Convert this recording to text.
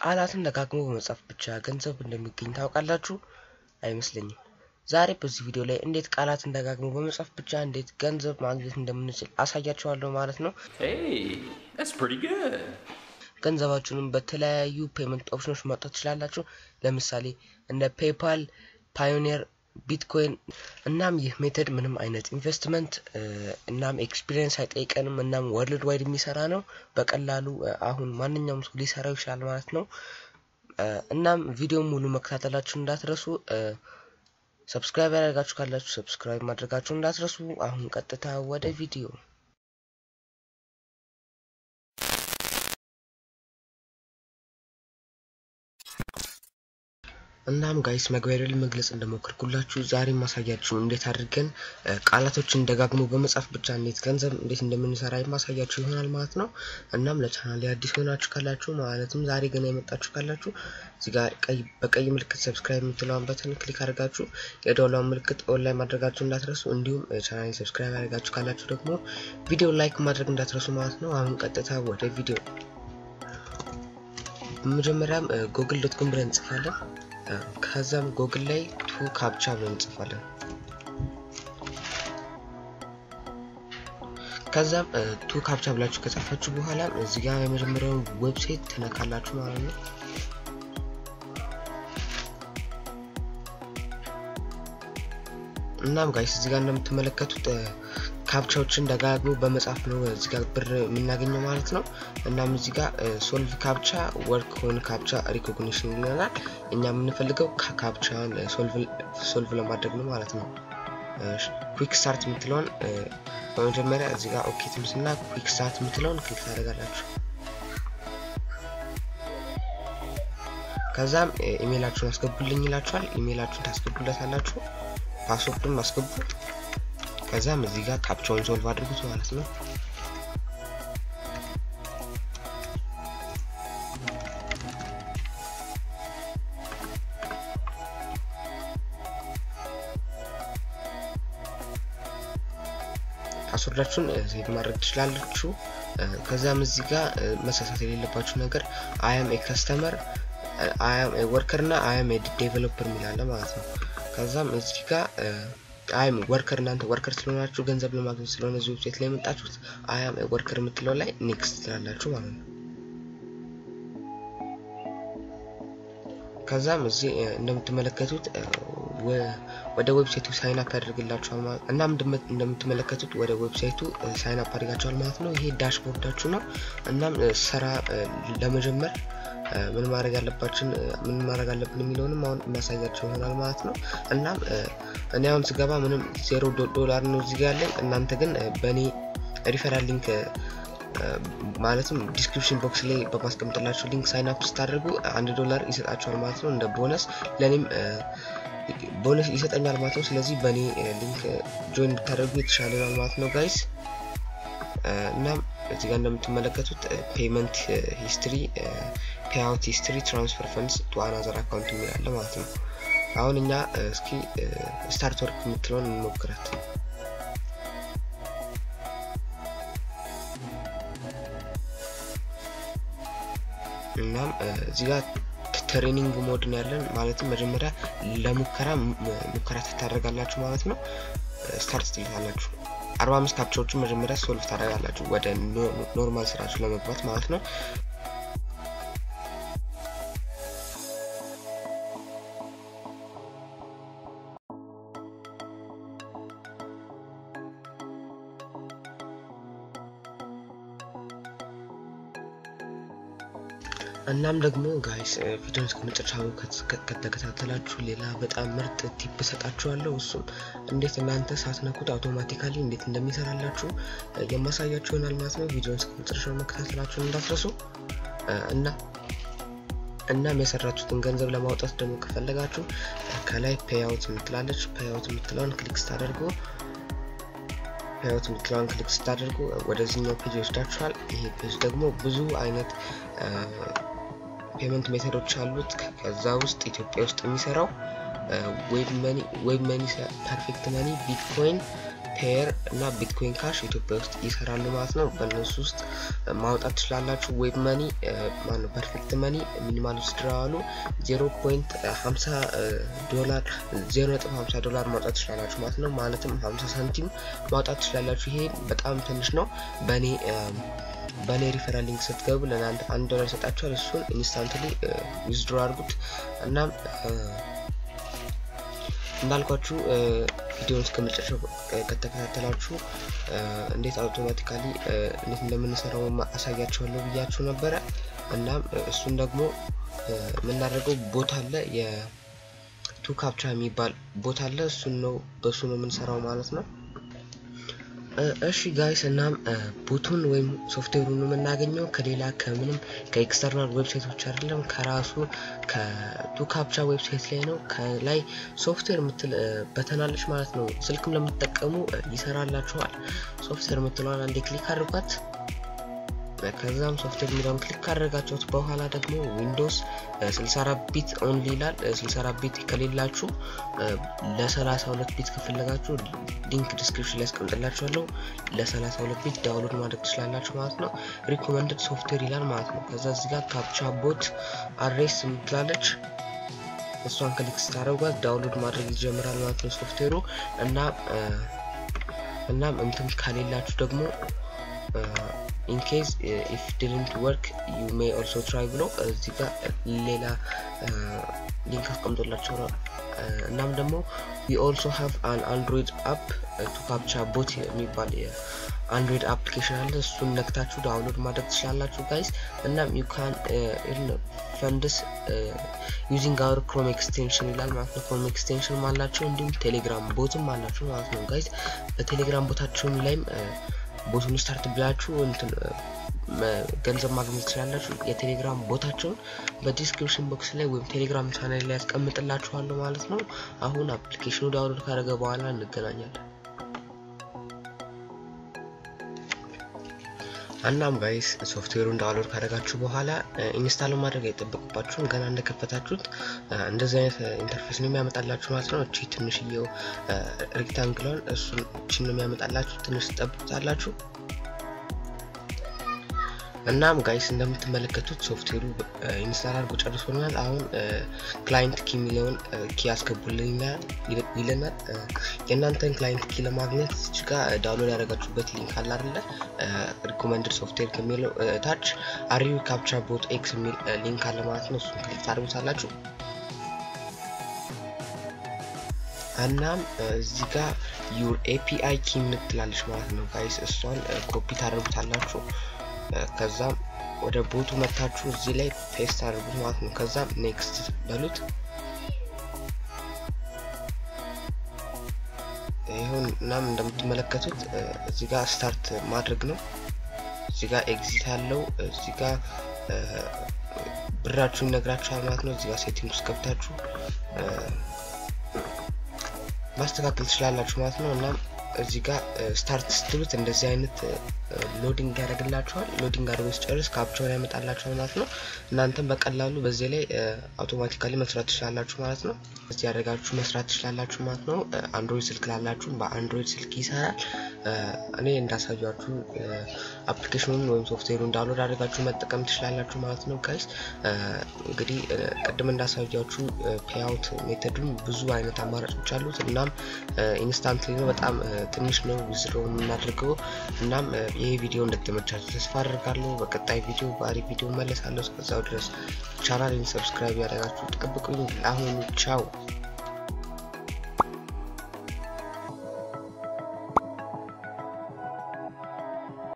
ቃላትን ደጋግሞ በመጻፍ ብቻ ገንዘብ እንደሚገኝ ታውቃላችሁ? አይመስለኝም። ዛሬ በዚህ ቪዲዮ ላይ እንዴት ቃላትን ደጋግሞ በመጻፍ ብቻ እንዴት ገንዘብ ማግኘት እንደምንችል አሳያችኋለሁ ማለት ነው። Hey, that's pretty good. ገንዘባችሁንም በተለያዩ ፔመንት ኦፕሽኖች ማውጣት ትችላላችሁ። ለምሳሌ እንደ ፔፓል፣ ፓዮኒር፣ ቢትኮይን። እናም ይህ ሜተድ ምንም አይነት ኢንቨስትመንት እናም ኤክስፒሪየንስ አይጠይቀንም። እናም ወርልድ ዋይድ የሚሰራ ነው። በቀላሉ አሁን ማንኛውም ሰው ሊሰራው ይችላል ማለት ነው። እናም ቪዲዮ ሙሉ መከታተላችሁ እንዳትረሱ። ሰብስክራይብ ያደርጋችሁ ካላችሁ ሰብስክራይብ ማድረጋችሁ እንዳትረሱ። አሁን ቀጥታ ወደ ቪዲዮ እናም ጋይስ መግቢያ ላይ መግለጽ እንደሞከርኩላችሁ ዛሬ ማሳያችሁ እንዴት አድርገን ቃላቶችን ደጋግሞ በመጻፍ ብቻ እንዴት ገንዘብ እንዴት እንደምንሰራ የማሳያችሁ ይሆናል ማለት ነው። እናም ለቻናል አዲስ ሆናችሁ ካላችሁ ማለትም ዛሬ ገና የመጣችሁ ካላችሁ እዚህ ጋር ቀይ በቀይ ምልክት ሰብስክራይብ የምትለውን በተን ክሊክ አድርጋችሁ የደወሏን ምልክት ኦንላይን ማድረጋችሁ እንዳትረሱ። እንዲሁም ቻናል ሰብስክራይብ ያደርጋችሁ ካላችሁ ደግሞ ቪዲዮ ላይክ ማድረግ እንዳትረሱ ማለት ነው። አሁን ቀጥታ ወደ ቪዲዮ በመጀመሪያም ጉግል ዶት ኮም ብለን እንጽፋለን። ከዛም ጎግል ላይ ቱ ካፕቻ ብለን እንጽፋለን። ከዛም ቱ ካፕቻ ብላችሁ ከጻፋችሁ በኋላ እዚህ ጋር የመጀመሪያውን ዌብሳይት ትነካላችሁ ማለት ነው። እናም ጋይስ እዚህ ጋር እንደምትመለከቱት ካፕቻዎችን ደጋግሞ በመጻፍ ነው እዚህ ጋር ብር የምናገኘው ማለት ነው። እናም እዚህ ጋር ሶልቭ ካፕቻ ወርክ ሆን ካፕቻ ሪኮግኒሽን ይለናል። እኛ የምንፈልገው ካፕቻን ሶልቭ ለማድረግ ነው ማለት ነው። ኩዊክ ስታርት የምትለውን በመጀመሪያ እዚህ ጋር ኦኬ ትምስና ኩዊክ ስታርት የምትለውን ክሊክ ታደርጋላችሁ። ከዛም ኢሜይላችሁን አስገቡልኝ ይላችኋል። ኢሜይላችሁን ታስገቡለታላችሁ። ፓስወርዱን ማስገቡ ከዛም እዚህ ጋር ካፕቻውን ሶልቭ አድርጉት ማለት ነው። ፓስወርዳችሁን ሴቭ ማድረግ ትችላላችሁ። ከዛም እዚህ ጋር መሳሳት የሌለባችሁ ነገር አያም ኤ ከስተመር አያም ኤ ወርከር እና አያም ኤ ዴቨሎፐር የሚላለ ማለት ነው። ከዛም እዚህ ጋር አይም ወርከር እናንተ ወርከር ስለሆናችሁ ገንዘብ ለማግኘት ስለሆነ እዚህ ዌብሳይት ላይ የመጣችሁት አያም ወርከር የምትለው ላይ ኔክስት ትላላችሁ ማለት ነው። ከዛም እዚህ እንደምትመለከቱት ወደ ዌብሳይቱ ሳይን አፕ ያደርግላችኋል ማለት እናም እንደምትመለከቱት ወደ ዌብሳይቱ ሳይን አፕ አድርጋችኋል ማለት ነው። ይሄ ዳሽቦርዳችሁ ነው። እናም ስራ ለመጀመር ምን ማድረግ አለባችን ምን ማድረግ አለብን የሚለውንም አሁን የሚያሳያቸው ይሆናል ማለት ነው። እናም እኔ አሁን ስገባ ምንም ዜሮ ዶላር ነው እዚህ ጋር ያለኝ። እናንተ ግን በእኔ ሪፈራል ሊንክ ማለትም ዲስክሪፕሽን ቦክስ ላይ በማስቀምጥላችሁ ሊንክ ሳይን አፕ ስታደርጉ አንድ ዶላር ይሰጣችኋል ማለት ነው እንደ ቦነስ። ለእኔም ቦነስ ይሰጠኛል ማለት ነው። ስለዚህ በእኔ ሊንክ ጆይን ብታደርጉ የተሻለ ነው ማለት ነው ጋይስ። እናም እዚህ ጋር እንደምትመለከቱት ፔመንት ሂስትሪ ፔአውት ሂስትሪ ትራንስፈር ፈንድስ ቱ አናዘር አካውንት የሚላለ ማለት ነው። አሁን እኛ እስኪ ስታርት ወርክ የምትለውን እንሞክራት። እናም እዚህ ጋር ትሬኒንግ ሞድ ነው ያለን። ማለትም መጀመሪያ ለሙከራ ሙከራ ትታደርጋላችሁ ማለት ነው። ስታርት ትልታላችሁ። አርባ አምስት ካፕቻዎችን መጀመሪያ ሶልቭ ታደርጋላችሁ ወደ ኖርማል ስራችሁ ለመግባት ማለት ነው። እናም ደግሞ ጋይስ ቪዲዮን እስከ መጨረሻው ከተከታተላችሁ ሌላ በጣም ምርጥ ቲፕ እሰጣችኋለሁ። እሱም እንዴት እናንተ ሳትነኩት አውቶማቲካሊ እንዴት እንደሚሰራላችሁ የማሳያችሁ ይሆናል ማለት ነው። ቪዲዮን እስከ መጨረሻው መከታተላችሁን እንዳትረሱ እና እናም የሰራችሁትን ገንዘብ ለማውጣት ደግሞ ከፈለጋችሁ ከላይ ፔይአውት የምትላለች ፔይአውት የምትለውን ክሊክ ስታደርጉ ፔይአውት የምትለውን ክሊክ ስታደርጉ ወደዚህኛው ፔጅ ይወስዳችኋል። ይሄ ፔጅ ደግሞ ብዙ አይነት ፔመንት ሜተዶች አሉት። ከዛ ውስጥ ኢትዮጵያ ውስጥ የሚሰራው ዌብ መኒ፣ ፐርፌክት መኒ፣ ቢትኮይን ፔየር እና ቢትኮይን ካሽ ኢትዮጵያ ውስጥ ይሰራሉ ማለት ነው። በእነሱ ውስጥ ማውጣት ትችላላችሁ። ዌብ መኒ ማነው ፐርፌክት መኒ ሚኒማል ውስድራዋሉ ዜሮ ፖይንት ሀምሳ ዶላር ዜሮ ነጥብ ሀምሳ ዶላር ማውጣት ትችላላችሁ ማለት ነው። ማለትም ሀምሳ ሳንቲም ማውጣት ትችላላችሁ። ይሄ በጣም ትንሽ ነው። በእኔ በእኔ ሪፈራል ሊንክ ስትገቡ ለእናንተ አንድ ዶላር ይሰጣችኋል። እሱን ኢንስታንትሊ ዊዝድሮ አድርጉት። እናም እንዳልኳችሁ ቪዲዮውን እስከ መጨረሻው ከተከታተላችሁ እንዴት አውቶማቲካሊ እንዴት እንደምንሰራው አሳያችኋለሁ ብያችሁ ነበረ። እናም እሱን ደግሞ የምናደርገው ቦታ አለ የቱ ካፕቻ የሚባል ቦታ አለ። እሱን ነው በሱ ነው የምንሰራው ማለት ነው። እሺ ጋይስ እናም ቦቱን ወይም ሶፍትዌሩን የምናገኘው ከሌላ ከምንም ከኤክስተርናል ዌብሳይቶች አይደለም፣ ከራሱ ከቱ ካፕቻ ዌብሳይት ላይ ነው። ከላይ ሶፍትዌር የምትል በተናለች ማለት ነው። ስልክም ለምትጠቀሙ ይሰራላችኋል። ሶፍትዌር የምትለዋን አንዴ ክሊክ አድርጓት። ከዛም ሶፍትዌር የሚለውን ክሊክ ካደረጋችሁት በኋላ ደግሞ ዊንዶውስ 64 ቢት ኦንሊ ይላል። 64 ቢት ከሌላችሁ ለ32 ቢት ከፈለጋችሁ ሊንክ ዲስክሪፕሽን ላይ ያስቀምጥላችኋለሁ። ለ32 ቢት ዳውንሎድ ማድረግ ትችላላችሁ ማለት ነው። ሪኮመንድድ ሶፍትዌር ይላል ማለት ነው። ከዛ እዚህ ጋር ካፕቻ ቦት አድሬስ የምትላለች እሷን ክሊክ ስታደርጓት ዳውንሎድ ማድረግ ይጀምራል ማለት ነው ሶፍትዌሩ እና እናም እንትን ከሌላችሁ ደግሞ ኢንኬዝ ኢፍ ዲድንት ወርክ ዩ ሜይ ኦልሶ ትራይ ብሎ እዚህ ጋር ሌላ ሊንክ አስቀምጦላቸው ነው። እናም ደግሞ ዊ ኦልሶ ሃቭ አን አንድሮይድ አፕ ቱ ካፕቻ ቦት የሚባል የአንድሮይድ አፕሊኬሽን አለ። እሱን ነክታችሁ ዳውንሎድ ማድረግ ትችላላችሁ ጋይስ። እናም ዩ ካን ፈንድስ ዩዚንግ አወር ክሮም ኤክስቴንሽን ይላል ማለት ነው። ክሮም ኤክስቴንሽን አላቸው እንዲሁም ቴሌግራም ቦትም አላቸው ማለት ነው ጋይስ። በቴሌግራም ቦታቸውን ላይም ቦቱን ስታርት ብላችሁ እንትን ገንዘብ ማግኘት ትችላላችሁ። የቴሌግራም ቦታቸውን በዲስክሪፕሽን ቦክስ ላይ ወይም ቴሌግራም ቻናል ላይ ያስቀምጥላችኋለሁ ማለት ነው። አሁን አፕሊኬሽኑ ዳውንሎድ ካደረገ በኋላ እንገናኛለን። እናም ጋይስ ሶፍትዌሩን ዳውንሎድ ካደረጋችሁ በኋላ ኢንስታል ማድረግ አይጠበቅባችሁም። ገና እንደከፈታችሁት እንደዚህ አይነት ኢንተርፌስ ነው የሚያመጣላችሁ ማለት ነው። እቺ ትንሽዬው ሬክታንግሏን እሱን እቺን ነው የሚያመጣላችሁ። ትንሽ ትጠብቁታላችሁ። እናም ጋይስ እንደምትመለከቱት ሶፍትዌሩ ኢንስታል አድርጎ ጨርሶልናል። አሁን ክላይንት ኪ የሚለውን ኪ ያስገቡልኝ ይለናል። የእናንተን ክላይንት ኪ ለማግኘት እዚህ ጋር ዳውንሎድ ያደረጋችሁበት ሊንክ አለ አይደለ? ሪኮመንድድ ሶፍትዌር ከሚለው ታች አሪዩ ካፕቻ ቦት ኤክስ የሚል ሊንክ አለ ማለት ነው። እሱን ክሊክ ታደርጉታላችሁ። እናም እዚህ ጋር ዩር ኤፒአይ ኪ የምትላለች ማለት ነው ጋይስ። እሷን ኮፒ ታደርጉታላችሁ። ከዛም ወደ ቦቱ መታችሁ እዚህ ላይ ፔስት አድርጉት ማለት ነው። ከዛም ኔክስት በሉት። ይሁን እናም እንደምትመለከቱት እዚህ ጋር ስታርት ማድረግ ነው። እዚህ ጋር ኤግዚት አለው። እዚህ ጋር ብራችሁ ይነግራችኋል ማለት ነው። እዚህ ጋር ሴቲንግ ውስጥ ገብታችሁ ማስተካከል ትችላላችሁ ማለት ነው። እናም እዚህ ጋር ስታርት ስትሉት እንደዚህ አይነት ሎዲንግ ያደርግላችኋል። ሎዲንግ አድርጎ ሲጨርስ ካፕቻውን ያመጣላችኋል ማለት ነው። እናንተም በቀላሉ በዚህ ላይ አውቶማቲካሊ መስራት ትችላላችሁ ማለት ነው። እዚህ ያደርጋችሁ መስራት ትችላላችሁ ማለት ነው። አንድሮይድ ስልክ ላላችሁ በአንድሮይድ ስልክ ይሰራል። እኔ እንዳሳያችሁ አፕሊኬሽኑን ወይም ሶፍትዌሩን ዳውንሎድ አድርጋችሁ መጠቀም ትችላላችሁ ማለት ነው ጋይስ። እንግዲህ ቅድም እንዳሳያችሁ ፔይአውት ሜተዱን ብዙ አይነት አማራጮች አሉት። እናም ኢንስታንትሊ ነው፣ በጣም ትንሽ ነው ዊዝድሮ የምናደርገው። እናም ይሄ ቪዲዮ እንደተመቻችሁ ተስፋ አድርጋለሁ። በቀጣይ ቪዲዮ በአሪፍ ቪዲዮ መለሳለሁ። እስከዛው ድረስ ቻናሌን ሰብስክራይብ ያደረጋችሁ ጠብቁኝ። ለአሁኑ ቻው።